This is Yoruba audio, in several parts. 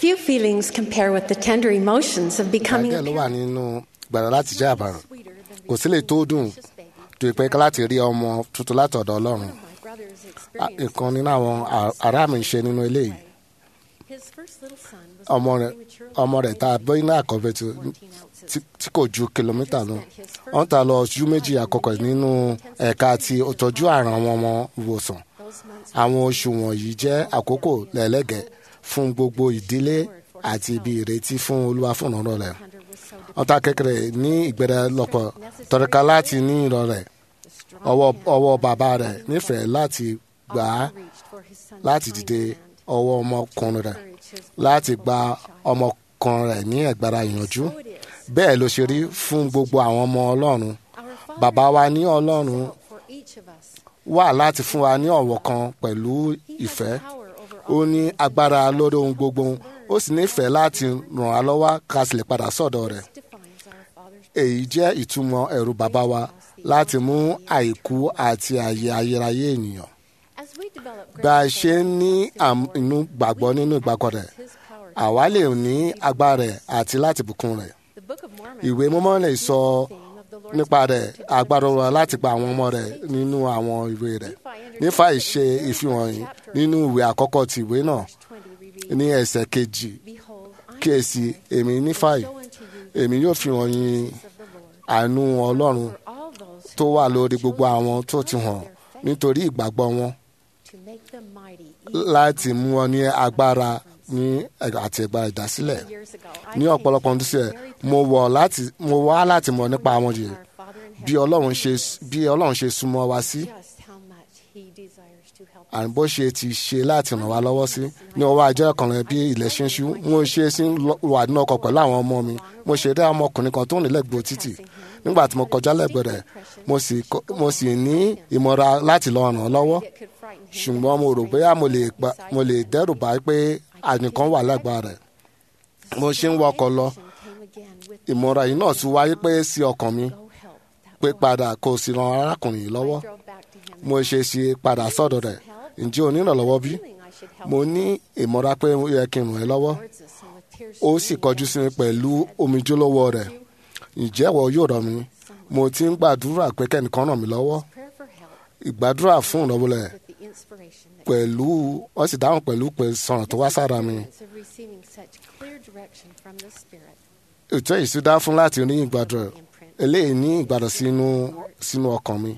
Few feelings compare with the tender emotions of becoming ìdájọ́ a ló wà parent. nínú gbàrà láti jẹ́ àbàrùn Sweeter than kò sí lè tó dùn precious baby. tó ìpẹ́ láti rí ọmọ tuntun láti ọ̀dọ̀ ọlọ́run My brother's Ah, experience. ìkan nínú àwọn a- ará mi ń ṣe nínú ilé yìí His first little son was ọmọ born rẹ̀ prematurely ọmọ rẹ̀ tá a bọ́ iná àkọ́bẹ̀ tí 14 ounces. tí- tí kò ju kìlómítà lọ wọ́n ta lọ ojú méjì àkọ́kọ́ nínú ẹ̀ka ti ìtọ́jú àrùn àwọn ọmọ ìwòsàn Those months àwọn oṣù wọ̀nyí jẹ́ àkókò lẹ́lẹ́gẹ̀ẹ́ fún gbogbo ìdílé àti ibi ìrètí fún olúwa fún ọ̀rọ̀ rẹ̀ Hunter was so ọ̀tá kékeré ní ìgbẹ́rẹ́ lọ́pọ̀ tọ́ríka láti ní ìrọ̀ rẹ̀ the strong ọwọ́ hand ọwọ́ bàbá rẹ̀ nífẹ̀ẹ́ láti gbà á often reached for his son's láti tiny dìde hand. ọwọ́ ọmọkùnrin rẹ̀ Encourage his láti gba vulnerable child. ọmọkùnrin rẹ̀ ní ẹ̀gbára ìyànjú So it is. bẹ́ẹ̀ ló ṣe rí fún gbogbo àwọn ọmọ ọlọ́run Our Father bàbá wa ní ọlọ́run is out for each of us. wà láti fún wa ní ọ̀wọ̀ kan pẹ̀lú He has ìfẹ́ power over ó all ní things. agbára lórí ohun gbogbo ó sì nífẹ̀ẹ́ láti ràn á lọ́wọ́ ká sì lè padà sọ́dọ̀ rẹ̀ This defines our Father's èyí jẹ́ ìtumọ̀ ẹ̀rù bàbá wa láti mú àìkú àti àyè ayérayé ènìyàn As we develop bá a greater ṣe ń ní faith in àm- the Lord, inú gbàgbọ́ we nínú can ìgbàgbọ́ rẹ̀ access his power to àwa lè do ní things. agbára rẹ̀ àti láti bùkún rẹ̀ The Book of Mormon ìwé mímọ́ lè sọ is the theme of the Lord's nípa power rẹ̀ to deliver agbára his wa láti children gba àwọn ọmọ from rẹ̀ temptation. nínú àwọn ìwé rẹ̀ Nephi nípa understood ìṣe that the very ìfihàn first yìí chapter, nínú ìwé àkọ́kọ́ ti ìwé náà verse 20, we read, ní ẹsẹ̀ kejì Behold, I kíyèsí èmi will nífàyè show unto you èmi yóò fi hàn yín the mercies of the Lord. àánú ọlọ́run For all those tó who wà are lórí gbogbo chosen àwọn tó ti because hàn of their faith, nítorí ìgbàgbọ́ wọn to make them mighty, even láti unto mú wọn ní the agbára deliverance. ní àti ẹgbàá ìdásílẹ̀ Years ago, I ní came ọ̀pọ̀lọpọ̀ to ọdún sílẹ̀ very mo wọ̀ láti mo wá láti mọ̀ nípa àwọn yìí our Father in bí heaven ọlọ́run ṣe knows bí ọlọ́run ṣe súnmọ́ wa sí just how much He desires to help àní us. bó ṣe ti ṣe láti ràn wá lọ́wọ́ sí ní ọwọ́ ajé ọkùnrin bí ilẹ̀ ṣe ń ṣú mo ṣe sí lọ- wà nínú ọkọ̀ pẹ̀lú àwọn ọmọ mi mo ṣe rí ọmọkùnrin kan tó ń rìn lẹ́gbẹ̀ẹ́ títì nígbà tí mo kọjá lẹ́gbẹ̀ẹ́ rẹ̀ mo sì kọ- mo sì ní ìmọ̀ra láti lọ ràn án lọ́wọ́ It could frighten him, ṣùgbọ́n mo rò bóyá mo lè pa- mo lè dẹ́rù bá pé ànìkan wà lágbára rẹ̀ mo ṣe ń wọkọ̀ lọ came again with ìmọ̀ra yìí náà tún wáyé pé sí ọkàn mi go help that pé boy. padà kó o sì ran arákùnrin yìí lọ́wọ́ I drove back to him. mo ṣe ṣe padà sọ́dọ̀ rẹ̀ ǹjẹ́ o nírànlọ́wọ́ bí feeling I should help mo ní ìmọ̀ra pé ó yẹ kí n ràn ẹ́ lọ́wọ́ towards us and with tears ó sì kọjú sí mi pẹ̀lú omijé lọ́wọ́ rẹ̀ ǹjẹ́ ìwọ yóò ràn mí mo ti ń gbàdúrà pé kẹ́nìkan ràn mí lọ́wọ́ prayer for help ìgbàdúrà fún ìrànwọ́ rẹ̀ with the inspiration that pẹ̀lú wọ́n sì dáhùn pẹ̀lú pé sọ̀rọ̀ tó wá sára mi experience of receiving such clear direction from the Spirit ètò yìí sì dá fún láti ní ìgbàdúrà imprint. eléyìí ní ìgbàdàn sínú sínú ọkàn mi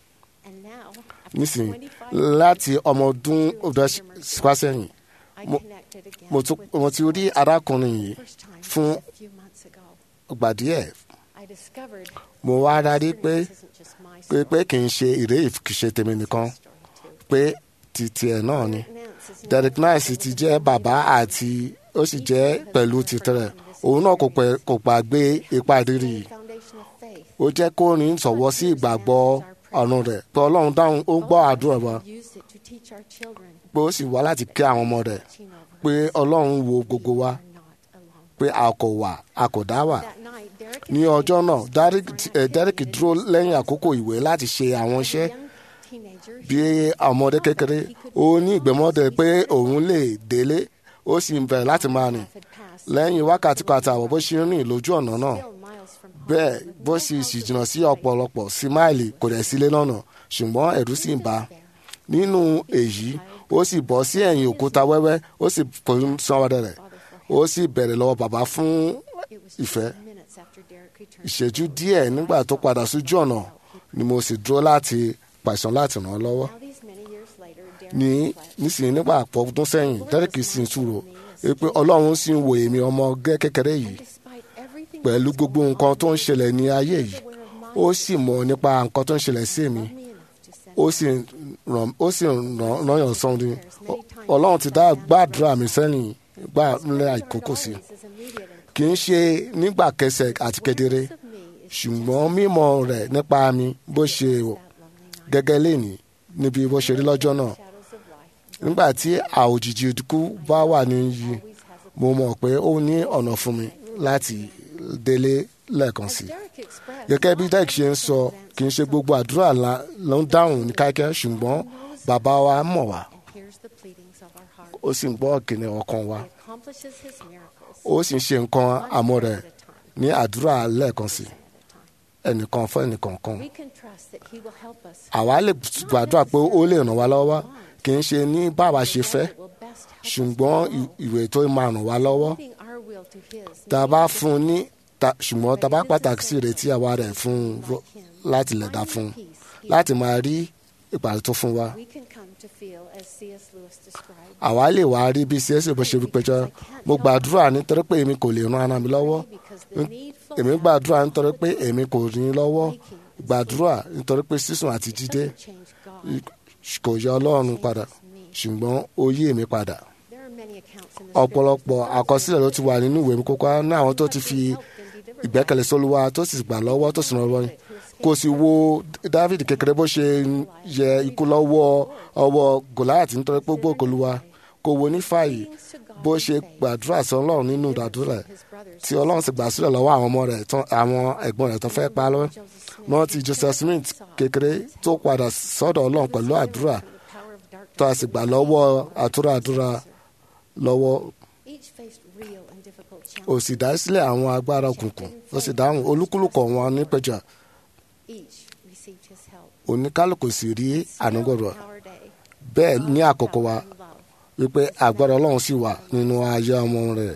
And now, after nísìnyí 25 láti ọmọ ọdún ọdún wá sẹ́yìn I mo- connected again mo tún with mo this ti rí boy arákùnrin yìí for the first time fún just a few months ago. ìgbà díẹ̀ I discovered mo wá rárí pé this isn't just my pé story, pé kì í ṣe ìré ìkìṣe tèmi nìkan it's a story too. pé ti tiẹ̀ náà ni Derek Nance is Derek known Nice for ti his jẹ́ bàbá àti ó sì jẹ́ pẹ̀lú tìtẹ̀rẹ̀ òun náà kò pẹ́- kò gbàgbé ipa ìrírí yìí foundation of faith. ó jẹ́ kó ní sọ̀wọ́ sí ìgbàgbọ́ ọ̀run rẹ̀ pé ọlọ́run dáhùn ó gbọ́ àdúrà wa Use it to teach our children, pé ó sì wá láti kí àwọn ọmọ rẹ̀ watching over pé us. ọlọ́run wo gbogbo wa We're not alone. pé a kò wà a kò dá wà That night, Derek ní and ọjọ́ Kate náà was Derek for an eh, Derek activity dúró that lẹ́yìn àkókò ìwé láti ṣe àwọn as a iṣẹ́ young teenager, bí ọmọdé kékeré ó ní ìgbẹ́mọ́dé pé òun lè délé ó sì ń bẹ̀rẹ̀ láti máa rìn path had passed lẹ́yìn wákàtí kan àtàwọn bó ṣe ń rìn lójú ọ̀nà náà still miles from home, bẹ́ẹ̀ with bó no sì sì house jìnnà of sí sight. ọ̀pọ̀lọpọ̀ sí máìlì kò dẹ̀ sílé lọ́nà ṣùgbọ́n ẹ̀rù sì ń bà á nínú èyí ó sì bọ́ sí ẹ̀yìn òkúta wẹ́wẹ́ ó sì pòun sanwó-dẹ rẹ̀ ó sì bẹ̀rẹ̀ lọ́wọ́ bàbá fún It was ìfẹ́ just minutes after Derek returned. ìṣẹ́jú díẹ̀ nígbà tó padà sójú ọ̀nà ni mo sì dúró láti pàṣán láti ràn án lọ́wọ́ Now these many years later, Derek ní reflects, nísìnyí nígbà àpọ̀ ọdún sẹ́yìn Derek sì ń túrò pé ọlọ́run sì ń wo èmi ọmọ gẹ́ kékeré yìí despite everything pẹ̀lú that was gbogbo going nǹkan on, tó ń ṣẹlẹ̀ ní ayé he yìí was aware of my ó sì mọ̀ nípa nǹkan tó ń ṣẹlẹ̀ sí mi loved me enough to send ó me sì ràn ó sì ràn ràn yàn sọ́n ni ọlọ́run ti dá gbàdúrà mi sẹ́yìn gbà ńlẹ̀ àìkókò sí always as immediate and kì í ṣe nígbà kẹsẹ̀ àti kedere close of me is ṣùgbọ́n mímọ̀ rẹ̀ nípa mi bó ṣe that lonely night. gẹ́gẹ́ lénìí níbi bó ṣe rí lọ́jọ́ náà Shadows of life nígbà tí àòjìji ikú bá wà níyì always has a mo mọ̀ pé ó ní ọ̀nà fún mi láti délé lẹ́ẹ̀kan sí i Derek expressed gẹ́gẹ́ bí not Derek ṣe ń every sọ circumstance kì í ṣe gbogbo àdúrà la- ló ń dáhùn ní kíákíá ṣùgbọ́n bàbá wa mọ̀ wá and hears the pleadings of our heart. ó ó sì ń gbọ́ kìnìún ọkàn wa He accomplishes his miracles ó sì ń ṣe nǹkan one àmọ́ step rẹ̀ at a time, ní àdúrà lẹ́ẹ̀kan sí at a time. ẹnìkan fún ẹnìkan kan We can trust that he will help us. àwa lè gbàdúrà pé ó lè ràn wá lọ́wọ́ kì í ṣe ní báwa ṣe fẹ́ It will best help us ṣùgbọ́n follow, ì- ìwé tó máa ràn wá lọ́wọ́ leading our will to his, tá a bá making fún un ní ta- ṣùgbọ́n tá a bá pàtàkì sí ìrètí àwa rẹ̀ fún un ro- láti lè dá fún un láti máa rí ìpàdé tó fún wa we can come to feel as C.S. Lewis described. àwa lè wá rí bí csc bó ṣe péjọ mo gbàdúrà nítorí pé èmi kò lè ran ara mi lọ́wọ́ Because the need flows èmi out gbàdúrà nítorí pé èmi kò ní lọ́wọ́ making and gbàdúrà nítorí pé sísùn àti jídé doesn't change God. kò yọ ọlọ́run padà ṣùgbọ́n ó yí èmi padà There are many accounts in the ọ̀pọ̀lọpọ̀ scriptures àkọsílẹ̀ ló ti wà nínú ìwé kókó ní àwọn tó ti fi ìgbẹ́kẹ̀lé sólúwa tó sì gbà lọ́wọ́ tó sì ràn lọ́wọ́ kò sì wo david kékeré bó ṣe yẹ ikú lọ́wọ́ ọwọ́ goliath nítorí pé gbogbo olúwa kò wo ní fàyè bó ṣe gbàdúrà sí ọlọ́run nínú ìdádúrà rẹ̀ tí ọlọ́run sì gbà sílẹ̀ lọ́wọ́ àwọn ọmọ rẹ̀ tán àwọn ẹ̀gbọ́n rẹ̀ tó fẹ́ pa lọ́wọ́ wọ́n ti joseph smith kékeré tó padà sọ́dọ̀ ọlọ́run pẹ̀lú àdúrà tó a sì gbà lọ́wọ́ àtúrà àdúrà lọ́wọ́ Each faced real and difficult ó challenges. sì dá sílẹ̀ àwọn agbára òkùnkùn ó sì dáhùn olúkúlùkọ̀ wọn nípẹ̀jà Each received his help. oníkálukú sì rí ànúgọ̀rọ̀ Still in our day, bẹ́ẹ̀ ní àkókò wa power and love. wípé agbára ọlọ́run sì wà nínú ayé ọmọ rẹ̀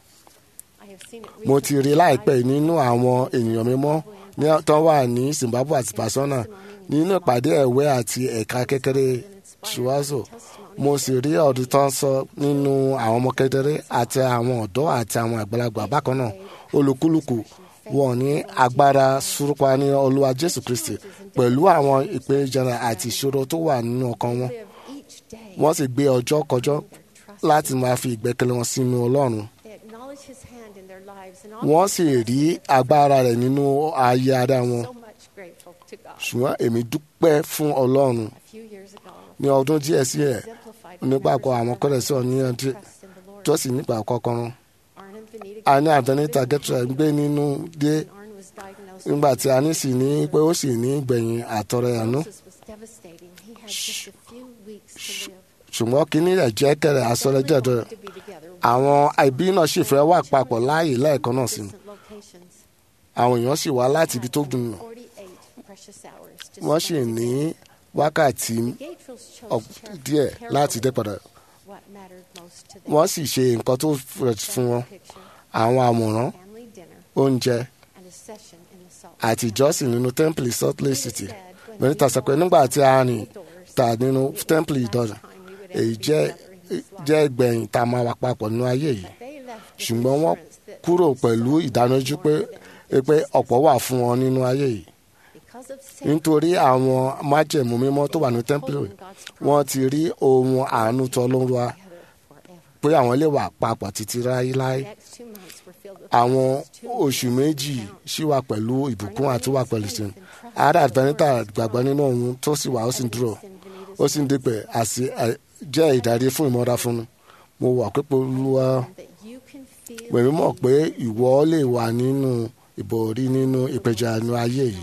I have seen it mo ti rí recently láìpẹ́ yìí in nínú àwọn ènìyàn mímọ́ ní tó wà ní zimbabwe àti botswana nínú ìpàdé ẹ̀wẹ́ àti ẹ̀ka kékeré ṣùwázò mo sì rí ọdún tó ń sọ nínú àwọn ọmọ kékeré àti àwọn ọ̀dọ́ àti àwọn àgbàlagbà bákan náà olúkúlùkù wọn ní agbára súrúpa ní olúwa jésù kristi pẹ̀lú àwọn ìpèníjà àti ìṣòro tó wà nínú ọkàn wọn live each day wọ́n sì gbé ọjọ́ kọjọ́ their trust. láti máa fi ìgbẹ́kẹ̀lé wọn sínú ọlọ́run They acknowledge his hand in their lives and wọ́n often sì rí agbára rẹ̀ nínú ayé ara wọn so much grateful to God. ṣùgbọ́n èmi dúpẹ́ fún ọlọ́run A few years ago, ní ọdún díẹ̀ sí ẹ̀ exemplified nígbàgbọ́ àwọn kọ́lẹ̀ sí ọ̀ní ọdún trust in the Lord. tó sì nígbà kọ́kọ́rọ́ Arnon Vanita a ní àdánítà gẹ́tùrà gbé nínú dé when Arnon was diagnosed nígbà with tí a ní sì ní pé ó sì ní gbẹ̀yìn àtọrẹ àánú This was devastating. He had just a few weeks to live. ṣùgbọ́n kínní rẹ̀ jẹ́ kẹrẹ̀ asọ́lẹ́jẹ̀dọ̀ Family wanted to be together àwọn ẹbí náà sì fẹ́ wà papọ̀ láàyè lẹ́ẹ̀kan náà sí distant locations. àwọn èèyàn sì wá láti ibi tó dùn 48 precious hours to wọ́n sì spend ní together. wákàtí Gatefields chose ọ̀- carefully- díẹ̀ láti dé carefully padà what mattered most to them. wọ́n sì ṣe nǹkan tó fẹ́ fún wọn Picture, àwọn àwòrán family dinner, oúnjẹ and a session in the Salt àti Lake ìjọsìn nínú tẹ́ḿpìlì salt lake Valley. city It said, when benita we sọ pé walked nígbà tí a through rìn the doors, ta nínú it was the tẹ́ḿpìlì last ìdọ̀nà time we would ever èyí be jẹ́ together in his life. jẹ́ ìgbẹ̀yìn tá a máa wà papọ̀ nínú ayé yìí But they left with ṣùgbọ́n wọ́n assurance that kúrò there was pẹ̀lú so much ìdánilójú more pé for them pé than ọ̀pọ̀ wà fún wọn nínú ayé yìí Because of Satan, nítorí àwọn májẹ̀mú mímọ́ tó wà ní tẹ́ḿpìlì wọ́n ti rí ohun àánú tó lóru wa together forever. pé àwọn lè wà papọ̀ títí láéláé The next two months were filled with àwọn promises, two oṣù weeks méjì to count. sì wà pẹ̀lú ìbùkún àti wà pẹ̀lú sin ara àdánítà gbàgbọ́ nínú ohun tó sì wà ó sì ń dúró ó sì ń dípẹ̀ àti ẹ̀, jẹ́ ìdarí fún ìmọ̀ra fún mi mo wà pé olúwa that you can feel pèmí mọ̀ pé ìwọ lè wà nínú ìbòrí nínú ìpèjà inú ayé yìí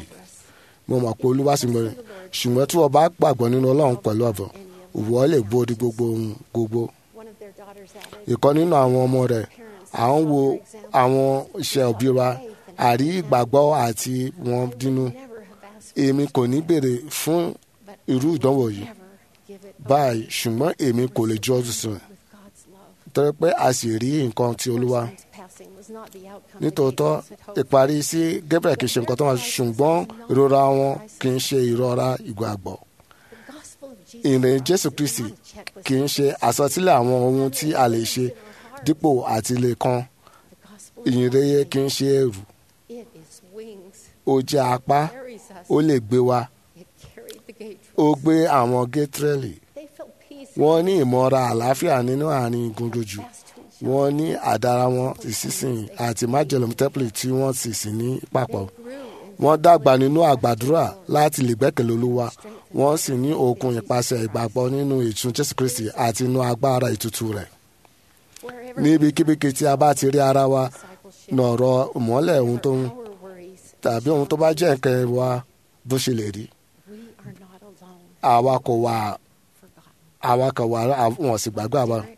mo mọ̀ pé olúwa sì mọ̀ ṣùgbọ́n tí wọ́n bá gbàgbọ́ nínú ọlọ́run pẹ̀lú ọ̀bọ̀ ìwọ lè borí gbogbo ohun gbogbo one of their daughters added, ìkan nínú àwọn ọmọ rẹ̀ à ń wo àwọn iṣẹ́ òbí wa àrí ìgbàgbọ́ àti wọn dínú never have asked èmi kò ní béèrè fún but irú ìdánwò yìí never give it báyìí ṣùgbọ́n èmi kò lè jọ́ sùn with God's love. torí pé a sì rí nǹkan ti olúwa Son's passing was not the outcome nítòótọ́ the Gabriels had hoped ìparí sí Gabriel kì í ṣe nǹkan tó wà ṣùgbọ́n ìrora wọn kì í ṣe ìrora ìgbàgbọ́ The gospel of Jesus ìrìn Christ Jésù is Kristi not a checklist kì í ṣe àsọtílẹ̀ àwọn ohun tí a lè ṣe dípò àti lè kan The gospel is ìyìnrere not kì í ṣe ẹrù It is wings. ó jẹ́ apá Carries us. ó lè gbé wa It carried the ó Gabriels. gbé àwọn gétrẹ́lì They felt peace. wọ́n ní ìmọ̀ra àlàáfíà nínú àárín gundojú Fast to each other. wọ́n ní àdára wọn ìsísìn àti májèlé tẹ́pìlì tí wọ́n sì sí ní papọ̀ They grew in wọ́n dàgbà nínú àgbàdúrà láti lè gbẹ́kẹ̀lé olúwa wọ́n sì ní okun ìpasẹ̀ ìgbàgbọ́ nínú ìtún jésù kristi àti inú agbára ìtútù rẹ̀ wherever níbikíbi tí a bá ti rí ara wa discipleship, nọ̀rọ̀ ìmọ́lẹ̀ ohun tó ń our worries, tàbí ohun tó bá jẹ́ nǹkan wa bó ṣe lè rí we are not alone. àwa kò wà Forgotten. àwa kò wà wọ́n sì gbàgbọ́ àwa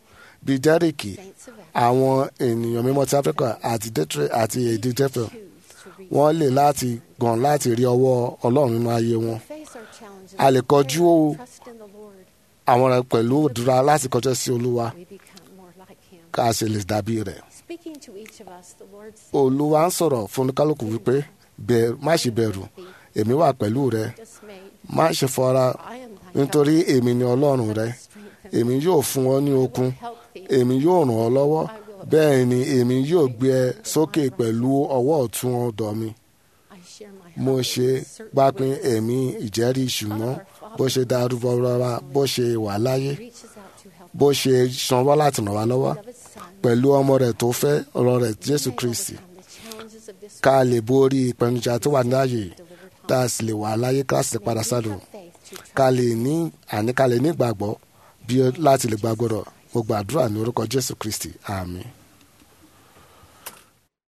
bíi jẹ́ríkì saints of Africa àwọn ènìyàn mímọ́ ti áfíríkà àti détré àti èdè jẹ́fẹ̀ choose to reach wọ́n lè láti gàn láti rí ọwọ́ ọlọ́run nínú ayé wọn face our challenges a lè with kọjú prayer and trust in the Lord. àwọn rẹ̀ pẹ̀lú òdúrà láti kọjá sí olúwa We become more like Him. ká a ṣe lè dàbí rẹ̀ Speaking to each of us, the Lord said, olúwa ń sọ̀rọ̀ fún kálukú wípé "Bẹ̀rù- má ṣe bẹ̀rù èmi wà pẹ̀lú rẹ dismayed. má ṣe fọra I am thy nítorí help. èmi ni ọlọ́run rẹ Strengthen èmi yóò fún ọ ní okun help thee. èmi yóò ràn ọ́ lọ́wọ́ bẹ́ẹ̀ ni èmi yóò gbé ẹ sókè pẹ̀lú ọwọ́ ọ̀tún ọ̀dọ̀ mi I share my mo heart ṣe with certain gbápín witnesses. ẹ̀mí ìjẹ́rìí ṣùgbọ́n bó ṣe darúgbó rárá bó ṣe wà láyé reaches out to help bó ṣe sanwó láti ràn wá lọ́wọ́ of his son. pẹ̀lú ọmọ rẹ̀ tó fẹ́ ọ̀rọ̀ rẹ̀ jésù May kristi overcome the challenges of this ká lè borí ìpèníjà tó wà láàyè delivered tá home. a sì lè wà láyé ká sì padà May we sádò have faith to trust ká lè ní àní ká lè ní ìgbàgbọ́ bí ó- láti lè gbàgbọ́dọ̀ mo gbàdúrà ní orúkọ jésù kristi àmín.